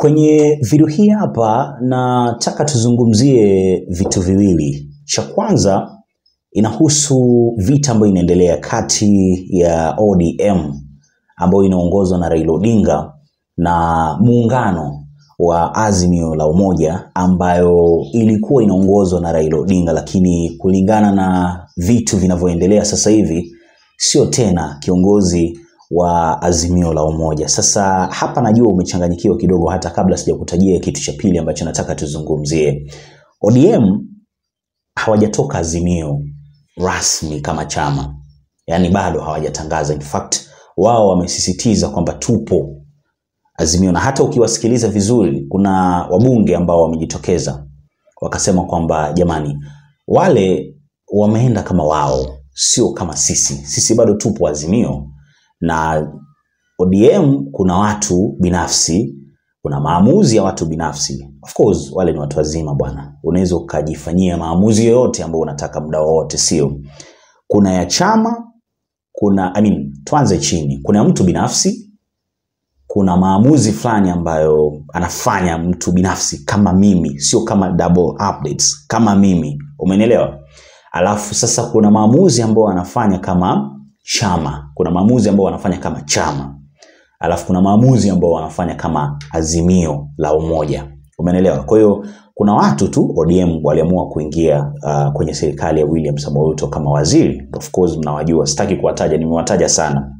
Kwenye video hii hapa nataka tuzungumzie vitu viwili. Cha kwanza inahusu vita ambayo inaendelea kati ya ODM ambayo inaongozwa na Raila Odinga na muungano wa Azimio la Umoja ambayo ilikuwa inaongozwa na Raila Odinga, lakini kulingana na vitu vinavyoendelea sasa hivi sio tena kiongozi wa Azimio la Umoja. Sasa hapa najua umechanganyikiwa kidogo, hata kabla sijakutajia kitu cha pili ambacho nataka tuzungumzie. ODM hawajatoka Azimio rasmi kama chama, yaani bado hawajatangaza. In fact wao wamesisitiza kwamba tupo Azimio, na hata ukiwasikiliza vizuri, kuna wabunge ambao wamejitokeza wakasema kwamba jamani, wale wameenda kama wao, sio kama sisi. Sisi bado tupo Azimio na ODM kuna watu binafsi, kuna maamuzi ya watu binafsi. Of course wale ni watu wazima bwana, unaweza ukajifanyia maamuzi yoyote ambayo unataka muda wowote, sio? Kuna ya chama, kuna I mean, tuanze chini, kuna ya mtu binafsi, kuna maamuzi fulani ambayo anafanya mtu binafsi kama mimi, sio kama double updates, kama mimi, umenielewa? Alafu sasa kuna maamuzi ambayo anafanya kama chama, kuna maamuzi ambayo wanafanya kama chama, alafu kuna maamuzi ambayo wanafanya kama azimio la umoja, umeelewa? Kwa hiyo kuna watu tu ODM waliamua kuingia uh, kwenye serikali ya William Samoei Ruto kama waziri. Of course mnawajua, sitaki kuwataja, nimewataja sana.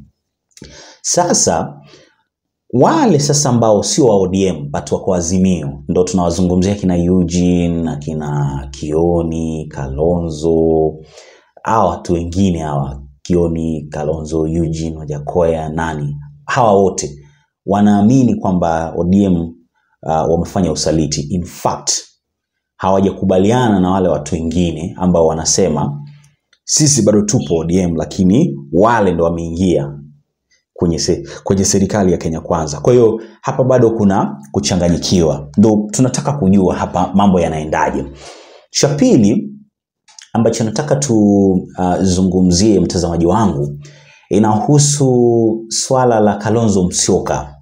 Sasa wale sasa ambao sio wa ODM but wako Azimio, ndo tunawazungumzia kina Eugene, akina Kioni, Kalonzo, hawa watu wengine hawa Kioni, Kalonzo, Eugene, Wajakoya, nani, hawa wote wanaamini kwamba ODM uh, wamefanya usaliti. In fact hawajakubaliana na wale watu wengine ambao wanasema sisi bado tupo ODM, lakini wale ndo wameingia kwenye, se, kwenye serikali ya Kenya Kwanza. Kwa hiyo hapa bado kuna kuchanganyikiwa, ndo tunataka kujua hapa mambo yanaendaje. Cha pili ambacho nataka tuzungumzie, uh, mtazamaji wangu, inahusu swala la Kalonzo Musyoka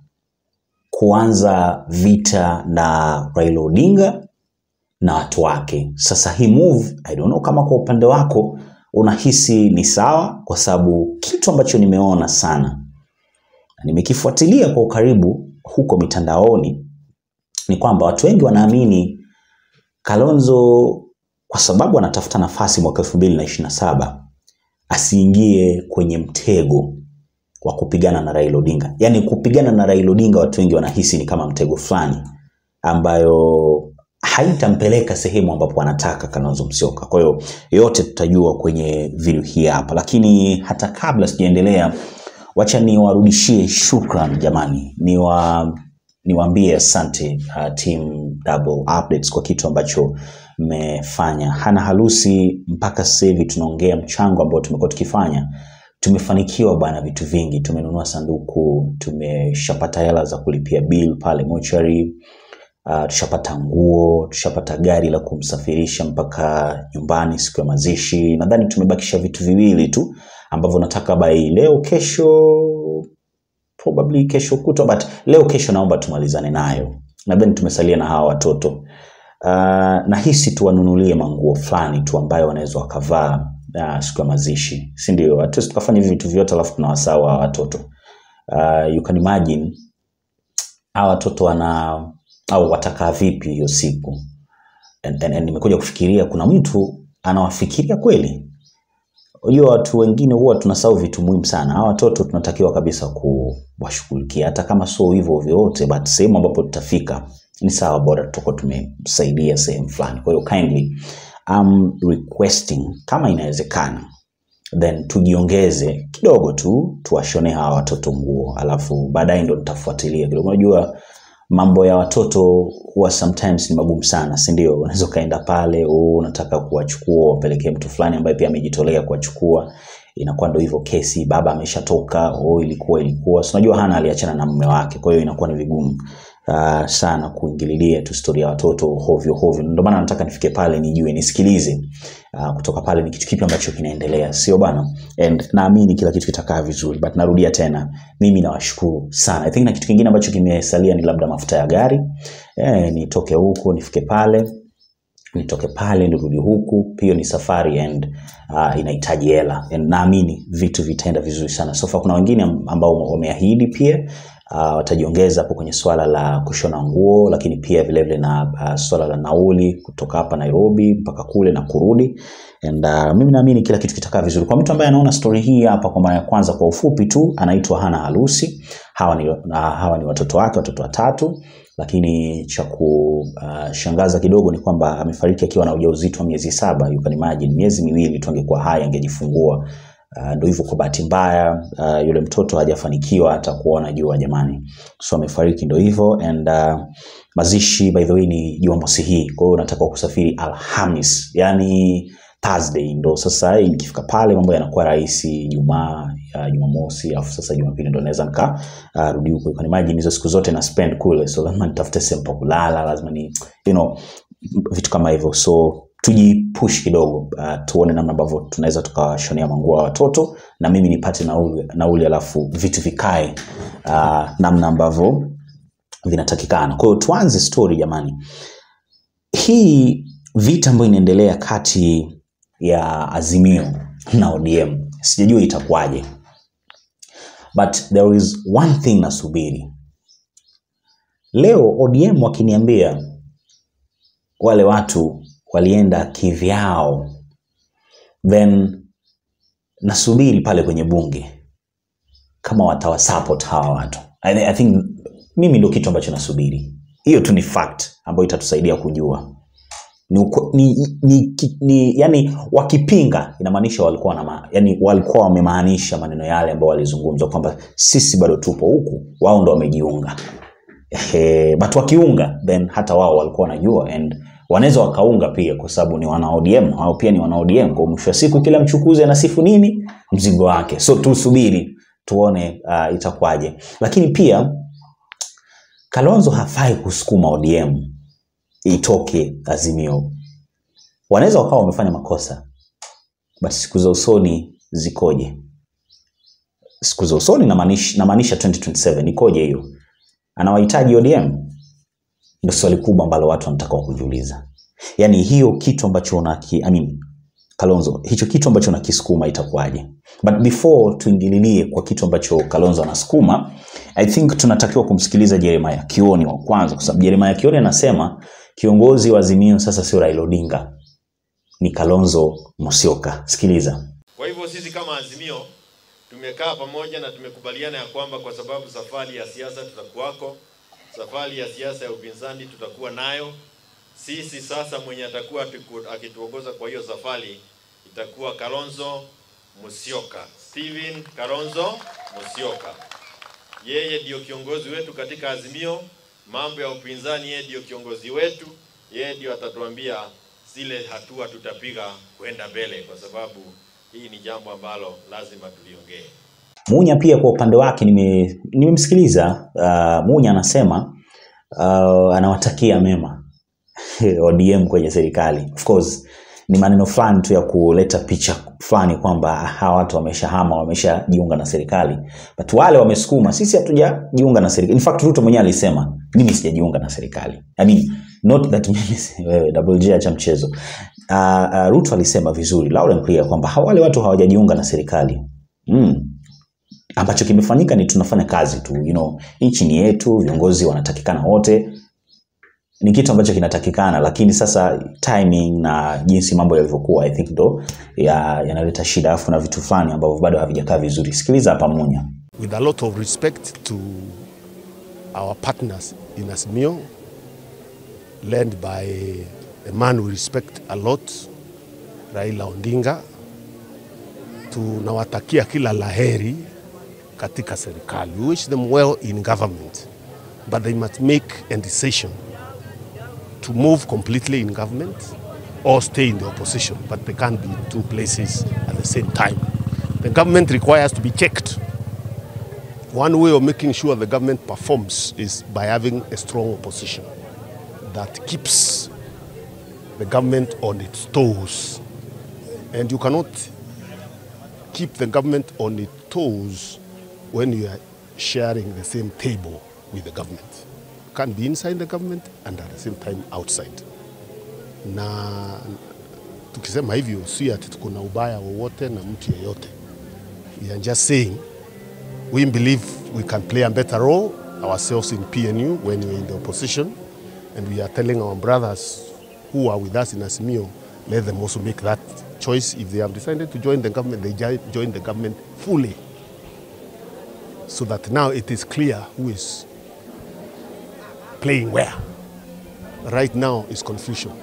kuanza vita na Raila Odinga na watu wake. Sasa hii move, I don't know kama kwa upande wako unahisi ni sawa, kwa sababu kitu ambacho nimeona sana nimekifuatilia kwa ukaribu huko mitandaoni ni kwamba watu wengi wanaamini Kalonzo kwa sababu anatafuta nafasi mwaka elfu mbili na ishirini na saba asiingie kwenye mtego wa kupigana na Raila Odinga. Yaani kupigana na Raila Odinga watu wengi wanahisi ni kama mtego fulani ambayo haitampeleka sehemu ambapo anataka Kalonzo Musyoka. Kwa hiyo yote tutajua kwenye video hii hapa, lakini hata kabla sijaendelea, wacha niwarudishie shukran jamani, niwa niwaambie asante uh, team Double Updates kwa kitu ambacho mmefanya. Hana harusi mpaka sasa hivi tunaongea mchango ambao tumekuwa tukifanya, tumefanikiwa bwana, vitu vingi. Tumenunua sanduku, tumeshapata hela za kulipia bill pale mochari, uh, tushapata nguo, tushapata gari la kumsafirisha mpaka nyumbani siku ya mazishi. Nadhani tumebakisha vitu viwili tu ambavyo nataka by leo kesho probably kesho kutwa, but leo kesho naomba tumalizane nayo. Nadhani tumesalia na hawa watoto uh, nahisi tuwanunulie manguo fulani tu ambayo wanaweza wakavaa uh, siku ya mazishi, si ndio? Hatuwezi tukafanya hivi vitu vyote alafu tunawasahau hawa watoto uh, you can imagine hawa watoto wana au watakaa vipi hiyo siku and, and, and nimekuja kufikiria kuna mtu anawafikiria kweli Unajua watu wengine huwa tunasahau vitu muhimu sana. Hawa watoto tunatakiwa kabisa kuwashughulikia, hata kama sio hivyo vyote, but sehemu ambapo tutafika ni sawa, bora tutakuwa tumesaidia sehemu fulani. Kwa hiyo kindly I'm requesting kama inawezekana, then tujiongeze kidogo tu, tuwashone hawa watoto nguo, alafu baadaye ndo nitafuatilia kidogo. Unajua mambo ya watoto huwa sometimes ni magumu sana, si ndio? Unaweza ukaenda pale, oh, unataka kuwachukua wapelekee mtu fulani ambaye pia amejitolea kuwachukua, inakuwa ndo hivyo kesi, baba ameshatoka, oh, ilikuwa ilikuwa, si unajua hana aliachana na mume wake, kwa hiyo inakuwa ni vigumu. uh, sana kuingililia tu stori ya watoto hovyo hovyo. Ndio maana nataka nifike pale nijue, nisikilize uh, kutoka pale ni kitu kipi ambacho kinaendelea, sio bana? And naamini kila kitu kitakaa vizuri, but narudia tena, mimi nawashukuru sana. I think na kitu kingine ambacho kimesalia ni labda mafuta ya gari eh, nitoke huko nifike pale nitoke pale nirudi huku, hiyo ni safari and uh, inahitaji hela and naamini vitu vitaenda vizuri sana. So far kuna wengine am- ambao wameahidi pia uh, watajiongeza hapo kwenye swala la kushona nguo, lakini pia vile vile na uh, swala la nauli kutoka hapa Nairobi mpaka kule na kurudi and uh, mimi naamini kila kitu kitakaa vizuri. Kwa mtu ambaye anaona story hii hapa kwa mara ya kwanza, kwa ufupi tu, anaitwa Hana Harusi. Hawa ni, uh, hawa ni watoto wake, watoto watatu lakini cha kushangaza kidogo ni kwamba amefariki akiwa na ujauzito wa miezi saba. You can imagine, miezi miwili tu angekuwa hai angejifungua. Uh, ndo hivyo, kwa bahati mbaya uh, yule mtoto hajafanikiwa hata kuona jua jamani, so amefariki, ndo hivyo and uh, mazishi by the way ni Jumamosi hii, kwa hiyo unatakiwa kusafiri Alhamis, yani Thursday ndo sasa hii nikifika pale mambo yanakuwa rahisi. Jumaa ya Jumamosi, alafu sasa Jumapili ndo naweza nika uh, rudi huko. You can imagine hizo siku zote na spend kule, so lazima nitafute sehemu pa kulala, lazima ni you know vitu kama hivyo, so tujipush kidogo uh, tuone namna ambavyo tunaweza tukawashonea manguo ya watoto na mimi nipate nauli, nauli alafu vitu vikae uh, namna ambavyo vinatakikana. Kwa hiyo tuanze story jamani. Hii vita ambayo inaendelea kati ya Azimio na ODM sijajua itakuwaje, but there is one thing nasubiri leo. ODM wakiniambia wale watu walienda kivyao, then nasubiri pale kwenye bunge kama watawasupport hawa watu. I, I think mimi ndo kitu ambacho nasubiri. Hiyo tu ni fact ambayo itatusaidia kujua ni, uko- ni, ni, ni, ni yani wakipinga inamaanisha walikuwa na ma, yani walikuwa wamemaanisha maneno yale ambayo walizungumza kwamba sisi bado tupo huku, wao ndo wamejiunga. Ehe, but wakiunga then hata wao walikuwa wanajua and wanaweza wakaunga pia kwa sababu ni wana ODM, hao pia ni wana ODM. Kwa mwisho wa siku kila mchukuzi anasifu nini mzigo wake, so tusubiri tuone uh, itakuwaje, lakini pia Kalonzo hafai kusukuma ODM itoke Azimio. Wanaweza wakawa wamefanya makosa, but siku za usoni zikoje? Siku za usoni namaanisha namaanisha 2027 ikoje hiyo? Anawahitaji ODM? Ndio swali kubwa ambalo watu wanataka kujiuliza. Yaani hiyo kitu ambacho unaki, I mean, Kalonzo, hicho kitu ambacho unakisukuma itakuwaje? But before tuingililie kwa kitu ambacho Kalonzo anasukuma, I think tunatakiwa kumsikiliza Jeremiah Kioni wa kwanza, kwa sababu Jeremiah Kioni anasema kiongozi wa Azimio sasa sio Raila Odinga, ni Kalonzo Musyoka. Sikiliza. Kwa hivyo sisi kama Azimio tumekaa pamoja na tumekubaliana ya kwamba kwa sababu safari ya siasa tutakuwako, safari ya siasa ya upinzani tutakuwa nayo. Sisi sasa mwenye atakuwa atuku- akituongoza kwa hiyo safari itakuwa Kalonzo Musyoka, Steven Kalonzo Musyoka. Yeye ndiyo kiongozi wetu katika Azimio. Mambo ya upinzani, yeye ndiyo kiongozi wetu, yeye ndiyo atatuambia zile hatua tutapiga kwenda mbele, kwa sababu hii ni jambo ambalo lazima tuliongee. Munya pia kwa upande wake nime- nimemsikiliza. Uh, Munya anasema uh, anawatakia mema ODM kwenye serikali. Of course ni maneno fulani tu ya kuleta picha fulani kwamba hawa watu wameshahama, wameshajiunga na serikali, but wale wamesukuma, sisi hatujajiunga na serikali. In fact Ruto mwenyewe alisema mimi sijajiunga na serikali. I mean, not that mimi si- wewe double J acha mchezo. Uh, uh, Ruto alisema vizuri loud and clear kwamba hawa- wale watu hawajajiunga na serikali mm, ambacho kimefanyika ni tunafanya kazi tu you know, nchi ni yetu, viongozi wanatakikana wote, ni kitu ambacho kinatakikana, lakini sasa timing na jinsi mambo yalivyokuwa I think ndo ya- yanaleta shida, alafu kuna vitu fulani ambavyo bado havijakaa vizuri. Sikiliza hapa Munya. with a lot of respect to our partners in Azimio, led by a man we respect a lot, Raila Odinga. Tunawatakia kila laheri katika serikali. We wish them well in government, but they must make a decision to move completely in government or stay in the opposition, but they can't be in two places at the same time. The government requires to be checked One way of making sure the government performs is by having a strong opposition that keeps the government on its toes. And you cannot keep the government on its toes when you are sharing the same table with the government. You can't be inside the government and at the same time outside. Na tukisema hivyo si ati tuko na ubaya wowote na mtu yeyote. We are just saying we believe we can play a better role ourselves in PNU when we're in the opposition and we are telling our brothers who are with us in Asimio, let them also make that choice. If they have decided to join the government, they jo- join the government fully. So that now it is clear who is playing where. Right now is confusion.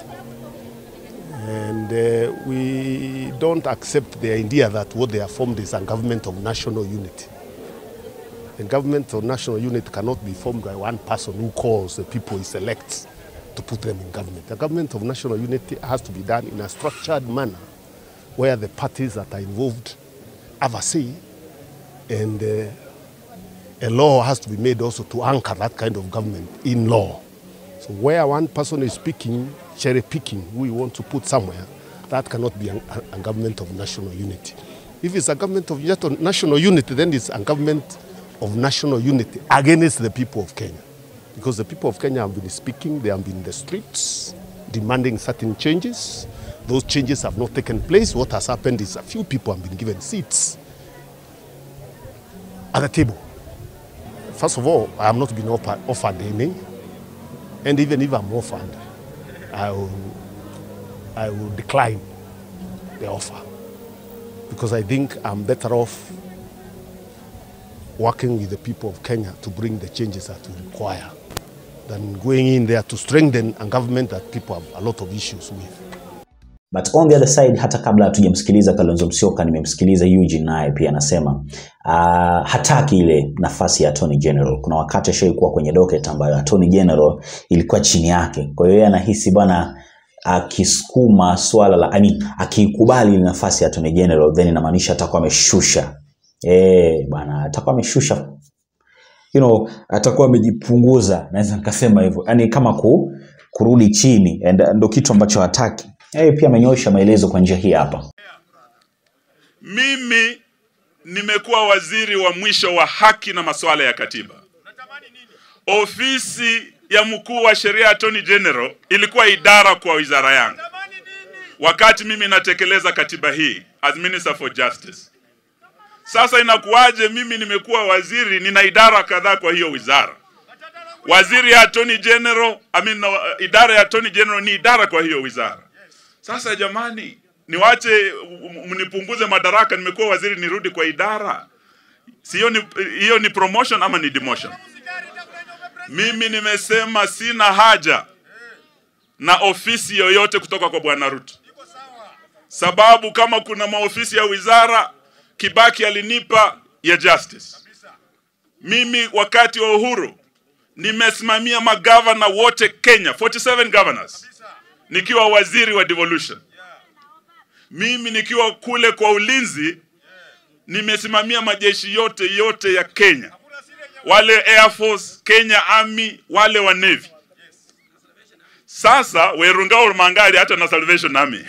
And uh, we don't accept the idea that what they have formed is a government of national unity. The government of national unity cannot be formed by one person who calls the people he selects to put them in government. The government of national unity has to be done in a structured manner where the parties that are involved have a say and uh, a law has to be made also to anchor that kind of government in law. So where one person is speaking, cherry picking, who we want to put somewhere, that cannot be a, a government of national unity. If it's a government of nat- national unity, then it's a government of national unity against the people of Kenya. Because the people of Kenya have been speaking, they have been in the streets demanding certain changes. Those changes have not taken place. What has happened is a few people have been given seats at the table. First of all, I have not been offered, offered any. And even if I'm offered, I will, I will decline the offer. Because I think I'm better off working with the people of Kenya to bring the changes that we require than going in there to strengthen a government that people have a lot of issues with. But on the other side, hata kabla hatujamsikiliza Kalonzo Musyoka, nimemsikiliza Eugene naye pia anasema uh, hataki ile nafasi ya Attorney General. Kuna wakati ashaikuwa kwenye docket ambayo Attorney General ilikuwa chini yake, kwa hiyo yeye anahisi bwana akisukuma swala la I mean, akiikubali ile nafasi ya Attorney General then inamaanisha atakuwa ameshusha eh bwana, atakuwa ameshusha you know, atakuwa amejipunguza, naweza nikasema hivyo, yani kama ku, kurudi chini, and ndo kitu ambacho hataki. Yeye pia amenyoosha maelezo kwa njia hii hapa. Mimi nimekuwa waziri wa mwisho wa haki na masuala ya katiba. Ofisi ya mkuu wa sheria Attorney General ilikuwa idara kwa wizara yangu wakati mimi natekeleza katiba hii as Minister for Justice. Sasa inakuwaje mimi nimekuwa waziri, nina idara kadhaa kwa hiyo wizara? Waziri ya Attorney General, I mean, uh, idara ya Attorney General ni idara kwa hiyo wizara. Sasa jamani, niwache m- mnipunguze madaraka, nimekuwa waziri nirudi kwa idara? Si hiyo ni, hiyo ni promotion ama ni demotion? Mimi nimesema sina haja na ofisi yoyote kutoka kwa Bwana Ruto, sababu kama kuna maofisi ya wizara Kibaki alinipa ya justice. Mimi wakati wa uhuru nimesimamia magavana wote Kenya, 47 governors, nikiwa waziri wa devolution. Mimi nikiwa kule kwa ulinzi nimesimamia majeshi yote yote ya Kenya, wale Air Force, Kenya Army, wale wa Navy. Sasa Werungao Mangari hata na Salvation Army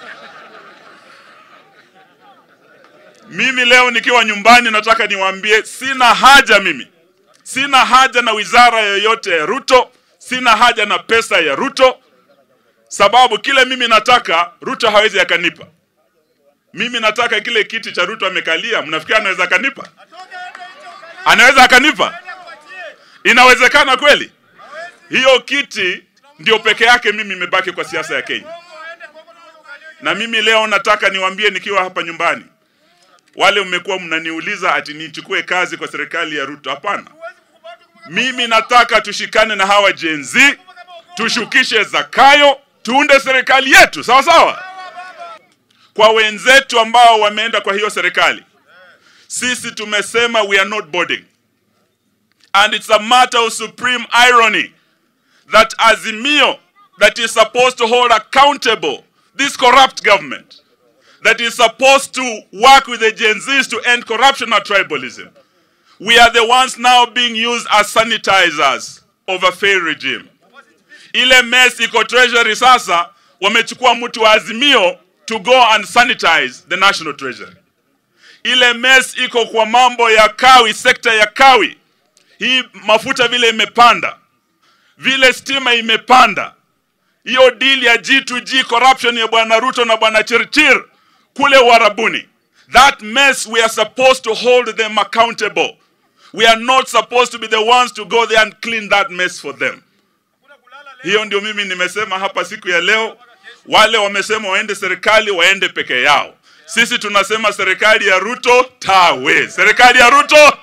Mimi leo nikiwa nyumbani nataka niwaambie sina haja mimi. Sina haja na wizara yoyote ya Ruto, sina haja na pesa ya Ruto sababu kile mimi nataka Ruto hawezi akanipa. Mimi nataka kile kiti cha Ruto amekalia, mnafikiri anaweza akanipa? Anaweza akanipa? Inawezekana kweli? Hiyo kiti ndio peke yake mimi imebaki kwa siasa ya Kenya. Na mimi leo nataka niwaambie nikiwa hapa nyumbani, wale mmekuwa mnaniuliza ati nichukue kazi kwa serikali ya Ruto. Hapana, mimi nataka tushikane na hawa Gen Z, tushukishe Zakayo, tuunde serikali yetu sawa sawa. Kwa wenzetu ambao wameenda kwa hiyo serikali, sisi tumesema we are not boarding, and it's a matter of supreme irony that Azimio that is supposed to hold accountable this corrupt government that is supposed to work with the Gen Zs to end corruption and tribalism. we are the ones now being used as sanitizers of a failed regime. Ile mess iko treasury sasa, wamechukua mtu wa Azimio to go and sanitize the national treasury. Ile mess iko kwa mambo ya kawi, sekta ya kawi. Hii mafuta vile imepanda, vile stima imepanda, hiyo deal ya G2G corruption ya bwana Ruto na bwana Chirchir kule Warabuni. That mess we are supposed to hold them accountable. We are not supposed to be the ones to go there and clean that mess for them. Hiyo ndio mimi nimesema hapa siku ya leo. Wale wamesema waende serikali waende peke yao. Sisi tunasema serikali ya Ruto tawe, serikali ya Ruto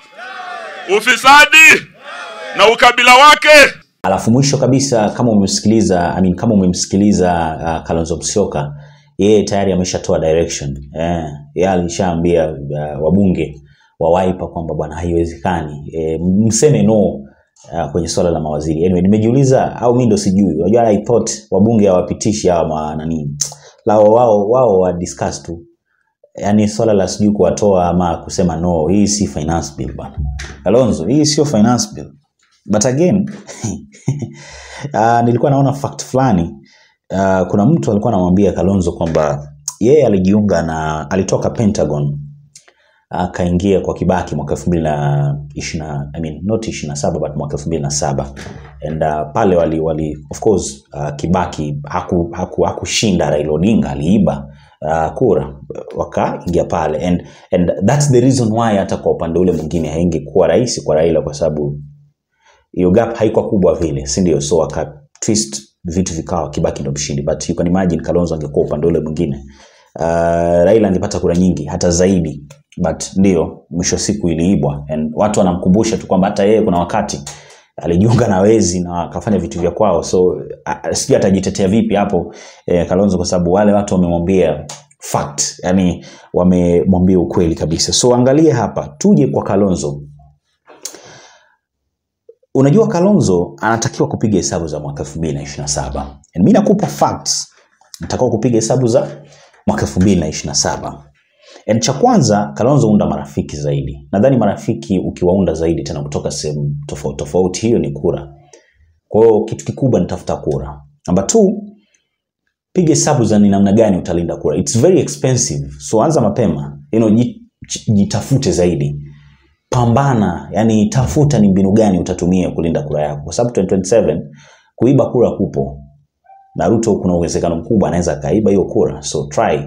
ufisadi na ukabila wake Alafu mwisho kabisa, kama umemsikiliza I mean, kama umemsikiliza uh, Kalonzo Musyoka, yeye tayari ameshatoa direction eh, yeye alishaambia uh, wabunge wa Wiper kwamba bwana, haiwezekani eh, mseme no uh, kwenye swala la mawaziri. Anyway, nimejiuliza au mimi ndo sijui. Unajua I thought wabunge hawapitishi hawa ma nani lao wao wao wa discuss tu yani swala la sijui kuwatoa ama kusema no, hii si finance bill bwana. Kalonzo, hii sio finance bill. But again uh, nilikuwa naona fact fulani uh, kuna mtu alikuwa anamwambia Kalonzo kwamba yeye alijiunga na alitoka Pentagon akaingia kwa Kibaki mwaka elfu mbili na ishirini na I mean not ishirini na saba but mwaka elfu mbili na saba and uh, pale wali, wali of course uh, Kibaki haku, haku, hakushinda Raila Odinga aliiba uh, kura wakaingia pale and, and that's the reason why hata kwa upande ule mwingine haingekuwa rahisi kwa Raila kwa sababu hiyo gap haikuwa kubwa vile si ndio so aka twist vitu vikawa Kibaki ndo mshindi but you can imagine Kalonzo angekuwa upande ule mwingine uh, Raila angepata kura nyingi hata zaidi but ndio mwisho wa siku iliibwa and watu wanamkumbusha tu kwamba hata yeye kuna wakati alijiunga na wezi na akafanya vitu vya kwao so uh, sijui atajitetea vipi hapo eh, Kalonzo kwa sababu wale watu wamemwambia fact yani wamemwambia ukweli kabisa so angalie hapa tuje kwa Kalonzo unajua Kalonzo anatakiwa kupiga hesabu za mwaka 2027 and mimi nakupa facts natakiwa kupiga hesabu za mwaka 2027 and cha kwanza Kalonzo unda marafiki zaidi nadhani marafiki ukiwaunda zaidi tena kutoka sehemu tofauti tofauti hiyo ni kura kwa hiyo kitu kikubwa ni tafuta kura namba two piga hesabu za ni namna gani utalinda kura it's very expensive so anza mapema you know, ji- jitafute zaidi pambana yani tafuta ni mbinu gani utatumia kulinda kura yako kwa sababu 2027 kuiba kura kupo na Ruto kuna uwezekano mkubwa anaweza akaiba hiyo kura so try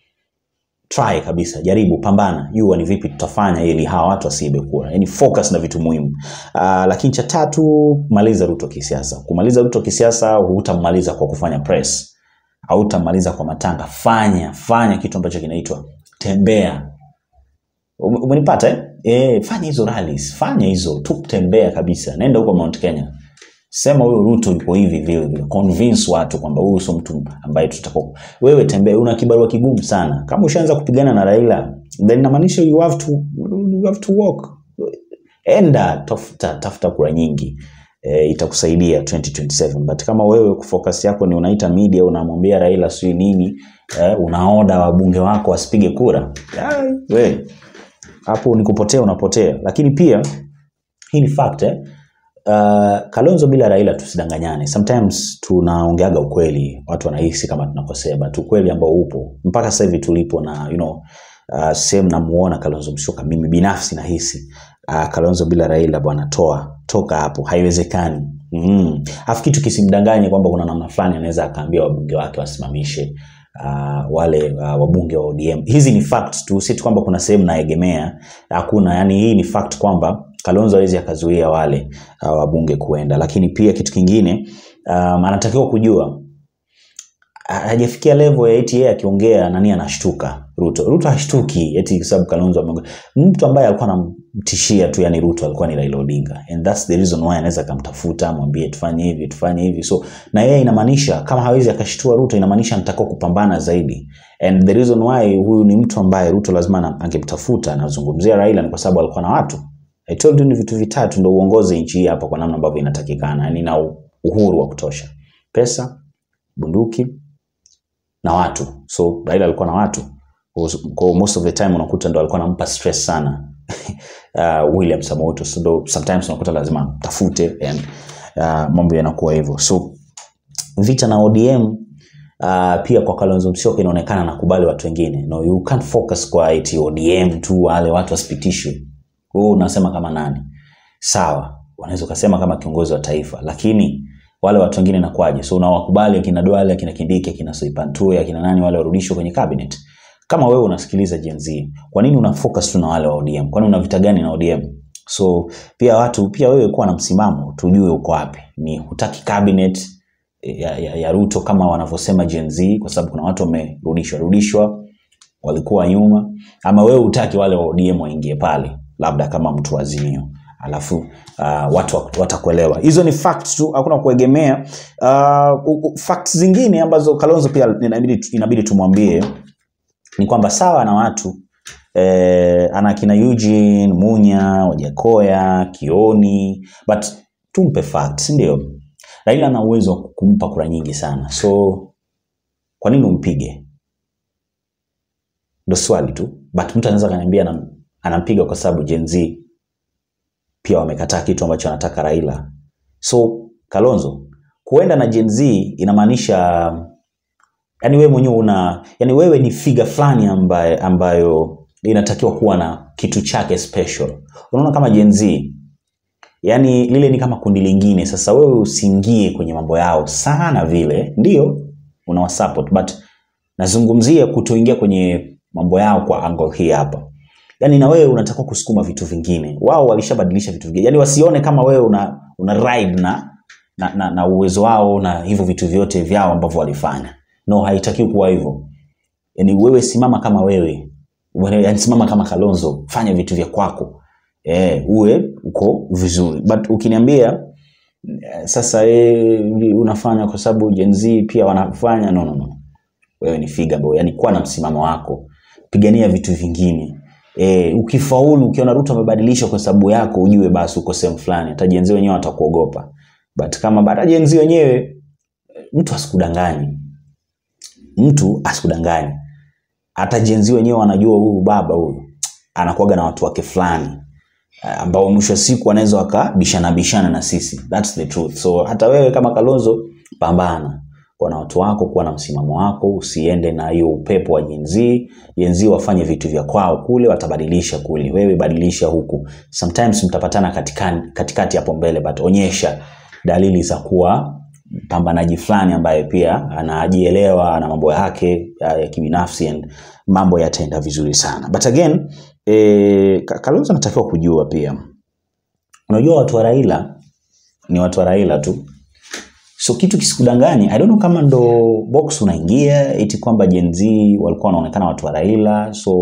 try kabisa jaribu pambana jua ni vipi tutafanya ili hawa watu wasiibe kura yani focus na vitu muhimu uh, lakini cha tatu maliza Ruto kisiasa kumaliza Ruto kisiasa hutamaliza kwa kufanya press hautamaliza kwa matanga fanya fanya kitu ambacho kinaitwa tembea Ume- umenipata eh? Eh, fanya hizo rallies fanya hizo tu tembea kabisa nenda huko Mount Kenya sema huyo Ruto yuko hivi vile vile convince watu kwamba huyu sio mtu ambaye tutakao wewe tembea una kibarua kigumu sana kama ushaanza kupigana na Raila then inamaanisha you have to you have to walk enda tafuta tafuta kura nyingi e, itakusaidia 2027 but kama wewe focus yako ni unaita media unamwambia Raila sijui nini eh, unaoda wabunge wako wasipige kura Ai, we hapo ni kupotea unapotea lakini pia hii ni fact eh? Uh, Kalonzo bila Raila tusidanganyane. Sometimes tunaongeaga ukweli, watu wanahisi kama tunakosea, but ukweli ambao upo mpaka sasa hivi tulipo na you know, uh, sehemu namuona Kalonzo Musyoka, mimi binafsi nahisi uh, Kalonzo bila Raila bwana, toa toka hapo, haiwezekani. Mm. Afu kitu kisimdanganye kwamba kuna namna fulani anaweza akaambia wabunge wake wasimamishe uh, wale uh, wabunge wa ODM. Hizi ni facts tu, si tu kwamba kuna sehemu naegemea, hakuna. Yani hii ni fact kwamba Kalonzo hawezi akazuia wale uh, wabunge kuenda, lakini pia kitu kingine um, anatakiwa kujua ha- hajafikia level ya eti yeye akiongea nani anashtuka Ruto. Ruto hashtuki eti kwa sababu Kalonzo ameongea. Mtu ambaye alikuwa anamtishia tu yani Ruto alikuwa ni Raila Odinga. And that's the reason why anaweza akamtafuta amwambie tufanye hivi tufanye hivi. So na yeye inamaanisha kama hawezi akashtua Ruto inamaanisha anatakiwa kupambana zaidi. And the reason why huyu ni mtu ambaye Ruto lazima ana- angemtafuta anazungumzia Raila ni kwa sababu alikuwa na watu. I told you ni vitu vitatu ndio uongoze nchi hii hapa kwa namna ambavyo inatakikana. Yani na uhuru wa kutosha. Pesa, bunduki, na watu so Raila alikuwa na watu kwa most of the time unakuta ndo alikuwa anampa stress sana uh, William Samoei so ndo sometimes unakuta lazima tafute and uh, mambo yanakuwa hivyo so vita na ODM uh, pia kwa Kalonzo Musyoka inaonekana nakubali watu wengine no you can't focus kwa eti ODM tu wale watu wasipitishwe wewe unasema kama nani sawa unaweza ukasema kama kiongozi wa taifa lakini wale watu wengine nakwaje so unawakubali akina Duale akina Kindiki akina Soipantue akina nani wale warudishwe kwenye cabinet kama wewe unasikiliza Gen Z kwa nini una focus tu na wale wa ODM kwani una vita gani na ODM so pia watu pia wewe kuwa na msimamo tujue uko wapi ni hutaki cabinet ya, ya, ya Ruto kama wanavyosema Gen Z kwa sababu kuna watu wamerudishwa rudishwa walikuwa nyuma ama wewe utaki wale wa ODM waingie pale labda kama mtu wa Azimio alafu uh, watu wat- watakuelewa hizo ni facts tu hakuna kuegemea uh, u- u- facts zingine ambazo Kalonzo pia inabidi, inabidi tumwambie ni kwamba sawa na watu eh, ana kina Eugene Munya Wajakoya Kioni but tumpe facts ndio Raila ana uwezo wa kumpa kura nyingi sana so kwa nini umpige ndo swali tu but mtu anaweza kaniambia anam, anampiga kwa sababu Gen Z pia wamekataa kitu ambacho anataka Raila so Kalonzo kuenda na Gen Z inamaanisha yani wewe mwenyewe una yani wewe ni figa fulani ambaye, ambayo inatakiwa kuwa na kitu chake special unaona kama Gen Z yani lile ni kama kundi lingine sasa wewe usiingie kwenye mambo yao sana vile ndio unawasupport but nazungumzia kutoingia kwenye mambo yao kwa angle hii hapa yani na wewe unatakiwa kusukuma vitu vingine wao walishabadilisha vitu vingine yani wasione kama wewe una, una ride na, na, na, na uwezo wao na hivyo vitu vyote vyao ambavyo walifanya no haitakiwi kuwa hivyo yani wewe simama kama wewe Wewe, yani simama kama Kalonzo fanya vitu vya kwako eh, uwe uko vizuri but ukiniambia eh, sasa eh, unafanya kwa sababu Gen Z pia wanafanya no, no, no. wewe ni figa boy yani kuwa na msimamo wako pigania vitu vingine e, ukifaulu ukiona Ruto amebadilisha kwa sababu yako ujue basi uko sehemu fulani hata Gen Z wenyewe watakuogopa but kama baada Gen Z wenyewe eh, mtu asikudanganye mtu asikudanganye hata Gen Z wenyewe wanajua huyu baba huyu anakuwaga na watu wake fulani eh, ambao mwisho wa siku wanaweza wakabishana bishana na sisi that's the truth so hata wewe kama Kalonzo pambana kuwa na watu wako kuwa na msimamo wako usiende na hiyo upepo wa Gen Z Gen Z wafanye vitu vya kwao kule watabadilisha kule wewe badilisha huku sometimes mtapatana katikati, katikati hapo mbele but onyesha dalili za kuwa mpambanaji fulani ambaye pia anajielewa na mambo yake ya, ya kibinafsi and mambo yataenda vizuri sana but again eh, Ka- Kalonzo anatakiwa kujua pia unajua watu wa Raila ni watu wa Raila tu so kitu kisikudanganyi i don't know kama ndo box unaingia eti kwamba Gen Z walikuwa wanaonekana watu wa Raila so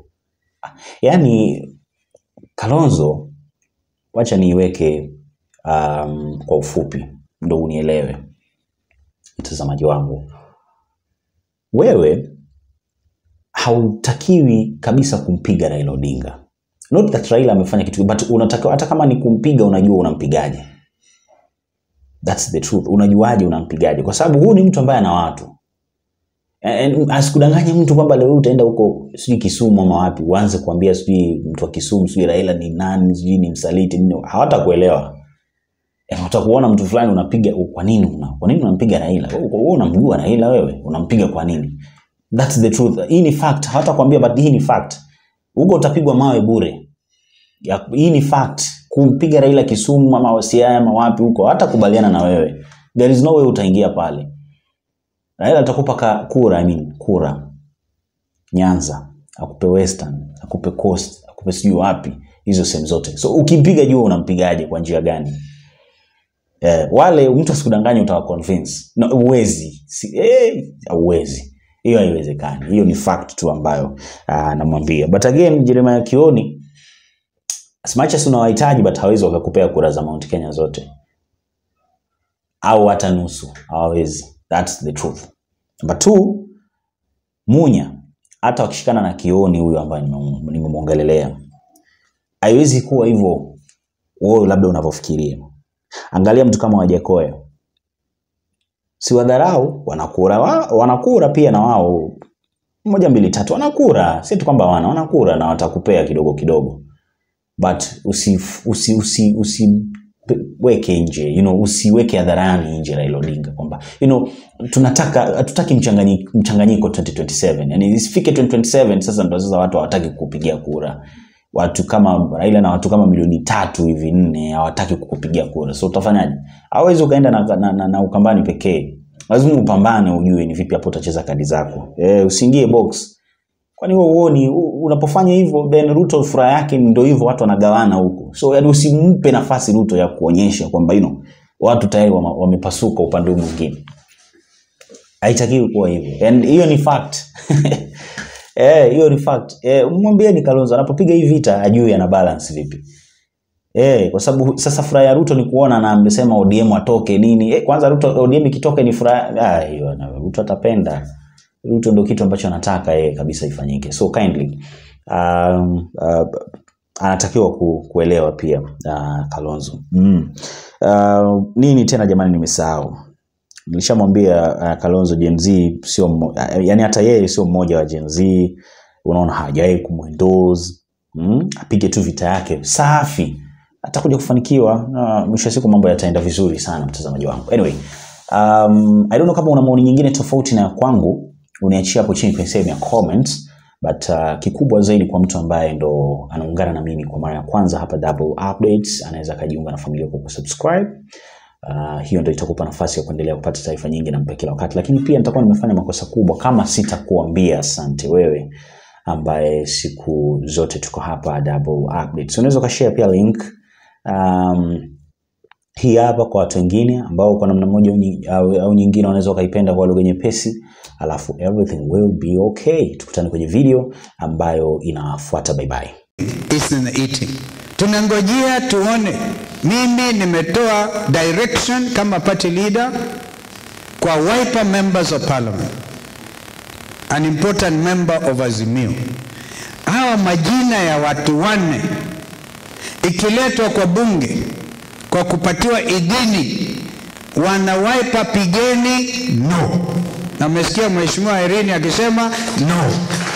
yani Kalonzo wacha niiweke um, kwa ufupi ndo unielewe mtazamaji wangu wewe hautakiwi kabisa kumpiga Raila Odinga not that Raila amefanya kitu but unatakiwa hata kama ni kumpiga unajua unampigaje That's the truth. Unajuaje unampigaje? Kwa sababu huyu ni mtu ambaye ana watu. And asikudanganye mtu kwamba leo utaenda huko sijui Kisumu ama wapi uanze kuambia sijui mtu wa Kisumu sijui Raila ni nani sijui ni msaliti nini, hawatakuelewa. Eh, utakuona mtu fulani unapiga kwa nini una, kwa nini unampiga Raila? Wewe wewe unamjua Raila wewe? Unampiga kwa nini? That's the truth. Hii ni fact. Hawatakwambia but hii ni fact. Huko utapigwa mawe bure. Ya, hii ni fact kumpiga Raila Kisumu ama Siaya ama wapi huko hata kubaliana na wewe there is no way utaingia pale Raila atakupa ka- kura I mean, kura Nyanza akupe Western akupe Coast akupe sijui wapi hizo sehemu zote so ukimpiga jua unampigaje kwa njia gani eh, wale mtu asikudanganye utawa convince no, uwezi si, eh, uwezi hiyo haiwezekani hiyo ni fact tu ambayo uh, namwambia but again Jeremiah Kioni as much as unawahitaji but hawezi wakakupea kura za Mount Kenya zote au hata nusu hawawezi that's the truth number two Munya hata wakishikana na Kioni huyo ambaye nimem- nimemwongelelea haiwezi kuwa hivyo wewe labda unavyofikiria angalia mtu kama Wajakoya si wadharau wanakura wa, wanakura pia na wao moja mbili tatu wanakura si tu kwamba wana wanakura na watakupea kidogo kidogo but usi usi usi, usi weke nje you know, usiweke hadharani nje Raila Odinga kwamba you know, tunataka hatutaki mchanganyiko, mchanganyiko 2027 yani isifike 2027 sasa ndo sasa watu hawataki kukupigia kura watu kama Raila na watu kama milioni tatu hivi nne hawataki kukupigia kura so utafanyaje hawezi ukaenda na, na, na, na ukambani pekee lazima upambane ujue ni vipi hapo utacheza kadi zako e, usiingie box kwani wewe uoni u- unapofanya hivyo then Ruto furaha yake ndio hivyo watu wanagawana huko so yani usimpe nafasi Ruto ya kuonyesha kwamba you know, watu tayari wama- wamepasuka upande huu mwingine haitakiwi kuwa hivyo and hiyo ni fact eh hiyo ni fact eh mwambieni Kalonzo anapopiga hii vita ajui ana balance vipi Eh, kwa sababu sasa furaha ya Ruto ni kuona na amesema ODM atoke nini. Eh, kwanza Ruto ODM ikitoka ni furaha ah hiyo na Ruto atapenda. Ruto ndio kitu ambacho anataka yeye kabisa ifanyike. So kindly um, uh, anatakiwa ku, kuelewa pia uh, Kalonzo. Mm. Uh, nini tena jamani nimesahau. Nilishamwambia uh, Kalonzo Gen Z sio mmo- uh, yani hata yeye sio mmoja wa Gen Z. Unaona hajawahi kumwendorse. Mm? Apige tu vita yake safi atakuja kufanikiwa na mwisho wa siku mambo yataenda vizuri sana mtazamaji wangu anyway um, i don't know kama una maoni nyingine tofauti na ya kwangu uniachia hapo chini kwenye sehemu ya comments but uh, kikubwa zaidi kwa mtu ambaye ndo anaungana na mimi kwa mara ya kwanza hapa double updates anaweza akajiunga na familia kwa kusubscribe Uh, hiyo ndio itakupa nafasi ya kuendelea kupata taarifa nyingi na mpya kila wakati, lakini pia nitakuwa nimefanya makosa kubwa kama sitakuambia asante wewe ambaye siku zote tuko hapa double updates. Unaweza ukashare pia link um, hii hapa kwa watu wengine ambao kwa namna moja au nyi- au, au nyingine wanaweza wakaipenda kwa lugha nyepesi, alafu everything will be okay. Tukutane kwenye video ambayo inafuata. Bye bye. is in the eating. Tunangojea tuone. Mimi nimetoa direction kama party leader kwa Wiper members of parliament, an important member of Azimio. Hawa majina ya watu wanne ikiletwa kwa bunge kwa kupatiwa idhini, wana Wiper pigeni no. Na umesikia mheshimiwa Irene akisema no.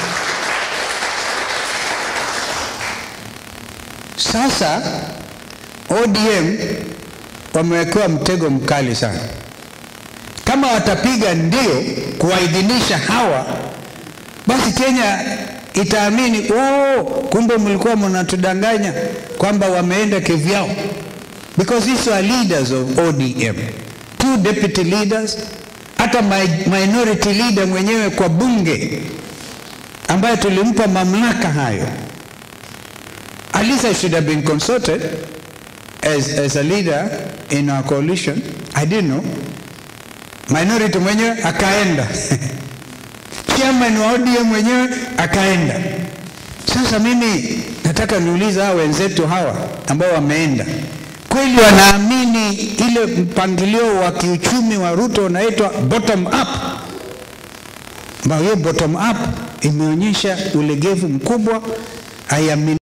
Sasa ODM wamewekewa mtego mkali sana. Kama watapiga ndio kuwaidhinisha hawa, basi Kenya itaamini oh, kumbe mlikuwa mnatudanganya kwamba wameenda kivyao, because these are leaders of ODM, two deputy leaders, hata mi- minority leader mwenyewe kwa bunge ambaye tulimpa mamlaka hayo at least I should have been consulted as, as a leader in our coalition. I didn't know. Minority mwenyewe akaenda. Chairman wa ODM mwenyewe akaenda. Sasa mimi nataka niulize hawa wenzetu hawa ambao wameenda, kweli wanaamini ile mpangilio wa kiuchumi wa Ruto unaitwa bottom up, ambayo hiyo bottom up imeonyesha ulegevu mkubwa. I am